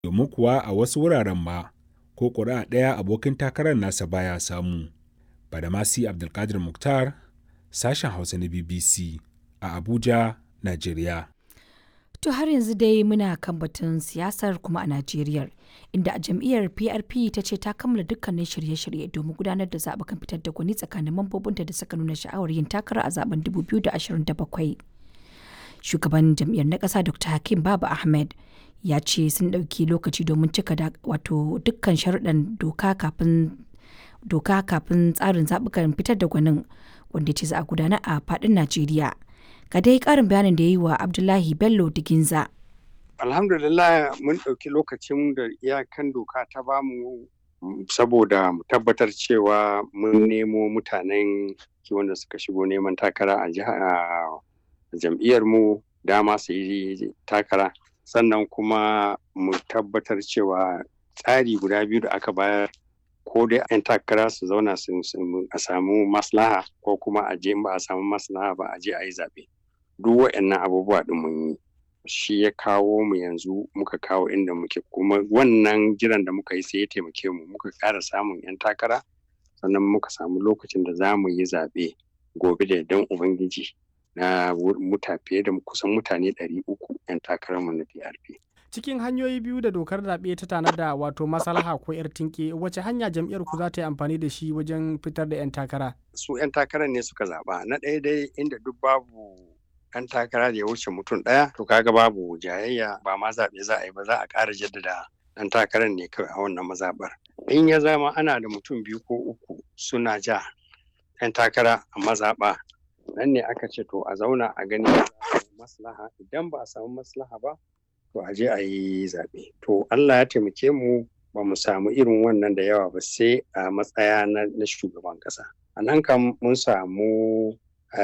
domin kuwa a wasu wuraren ma ko ƙuri'a ɗaya abokin takarar nasa baya samu. Badamasi Abdulkadir Mukhtar, sashen Hausa na BBC a Abuja, Najeriya. To har yanzu dai muna kan batun siyasar kuma a Najeriya, inda a jam'iyyar PRP ta ce ta kammala dukkanin shirye-shirye domin gudanar da zaɓukan fitar da gwani tsakanin mambobinta da suka nuna sha'awar yin takara a zaben 2027. Shugaban jam'iyyar na ƙasa Dr. Hakim Baba Ahmed ya ce sun ɗauki lokaci domin cika wato dukkan sharuɗan doka kafin doka kafin tsarin zaɓukan fitar da gwanin wanda ce za a gudana a faɗin Najeriya. Ga dai ƙarin bayanin da ya yi wa Abdullahi Bello Diginza. Alhamdulillah mun ɗauki lokacin da iyakan doka ta bamu saboda mu tabbatar cewa mun nemo mutanen wanda suka shigo neman takara a jam'iyyar mu dama su yi takara sannan kuma mu tabbatar cewa tsari guda biyu da aka bayar ko dai 'yan takara su zauna a samu maslaha ko kuma a je ba a samu maslaha ba a je a yi zaɓe duk waɗannan abubuwa ɗin mun yi shi ya kawo mu yanzu muka kawo inda muke kuma wannan jiran da muka yi sai ya taimake mu muka ƙara samun 'yan takara sannan muka samu lokacin da za mu yi zaɓe gobe da dan ubangiji na muta fiye da kusan mutane 300 'yan takararmu na PRP. cikin hanyoyi biyu da dokar zaɓe ta tanada wato maslaha ko 'yar tinke wace hanya jam'iyyar ku za ta yi amfani da shi wajen fitar da 'yan takara su 'yan takara ne suka zaɓa na ɗaya dai inda duk babu 'yan takara da ya wuce mutum ɗaya to kaga babu jayayya ba ma zaɓe za a yi ba za a ƙara jaddada ɗan takarar ne kawai a wannan mazaɓar in ya zama ana da mutum biyu ko uku suna ja 'yan takara a mazaɓa nan ne aka ce to a zauna a gani maslaha idan ba a samu maslaha ba to a je a yi zaɓe. To Allah ya taimake mu ba mu samu irin wannan da yawa ba sai a matsaya na shugaban ƙasa. A nan kam mun samu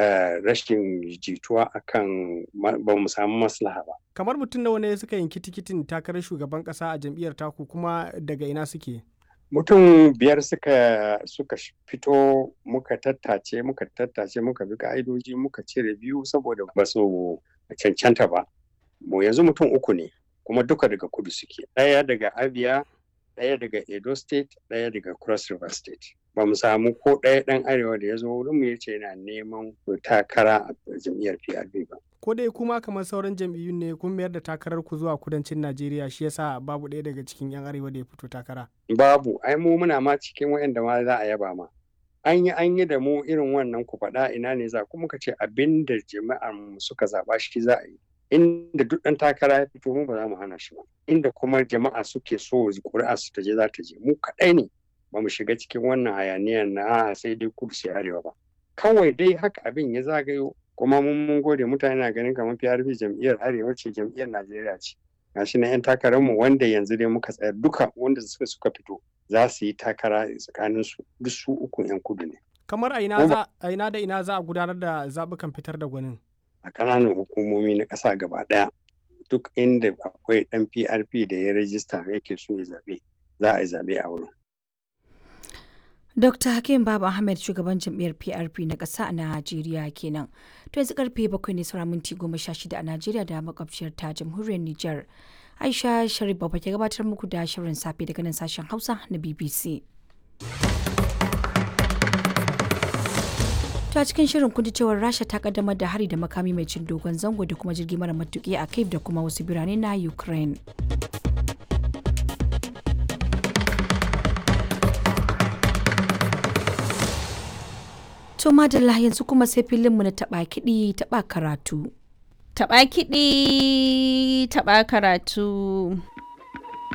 rashin jituwa akan ba mu samu maslaha ba. Kamar mutum nawa ne suka yanki tikitin takarar shugaban ƙasa a jam'iyyar taku kuma daga ina suke? Mutum biyar suka suka fito muka tattace muka tattace muka bi ka'idoji muka cire biyu saboda ba su cancanta ba. mu yanzu mutum uku ne kuma duka daga kudu suke ɗaya daga abia ɗaya daga edo state ɗaya daga cross river state ba mu samu ko ɗaya ɗan arewa da ya zo wurinmu ya ce yana neman takara a jam'iyyar prp ba ko dai kuma kamar sauran jam'iyyun ne kun mayar da takarar ku zuwa kudancin najeriya shi yasa babu ɗaya daga cikin yan arewa da ya fito takara babu ai mu muna ma cikin waɗanda ma za a yaba ma an yi an yi da mu irin wannan ku faɗa ina ne za kuma ka ce abin da jama'ar mu suka zaɓa shi za a yi inda duk ɗan takara ya fito mu ba za mu hana shi ba inda kuma jama'a suke so ƙuri'a su ta je za ta je mu kaɗai ne ba mu shiga cikin wannan hayaniyar na sai dai kudu sai arewa ba kawai dai haka abin ya zagayo kuma mun mun gode mutane na ganin kamar PRP jam'iyyar arewa ce jam'iyyar Najeriya ce gashi na 'yan takarar mu wanda yanzu dai muka tsayar duka wanda suka suka fito za su yi takara tsakanin su duk su uku 'yan kudu ne kamar a ina da ina za a gudanar da zaɓukan fitar da gwanin a ƙananan hukumomi na ƙasa gaba ɗaya duk inda akwai ɗan PRP da ya rajista yake so ya zaɓe za a yi zaɓe a wurin. Dr. Hakim Baba Ahmed shugaban jam'iyyar PRP na ƙasa a Najeriya kenan. To yanzu karfe bakwai ne sauran minti goma sha shida a Najeriya da makwabciyar ta jamhuriyar Nijar. Aisha Sharif Baba ke gabatar muku da shirin safe daga nan sashen Hausa na BBC. ta cikin shirin kun cewar rasha ta kaddamar da hari da makami mai cin dogon zango da kuma jirgi mara matuki a kiev da kuma wasu birane na ukraine to madalla yanzu kuma sai filinmu na taba kiɗi taba karatu taba kiɗi taba karatu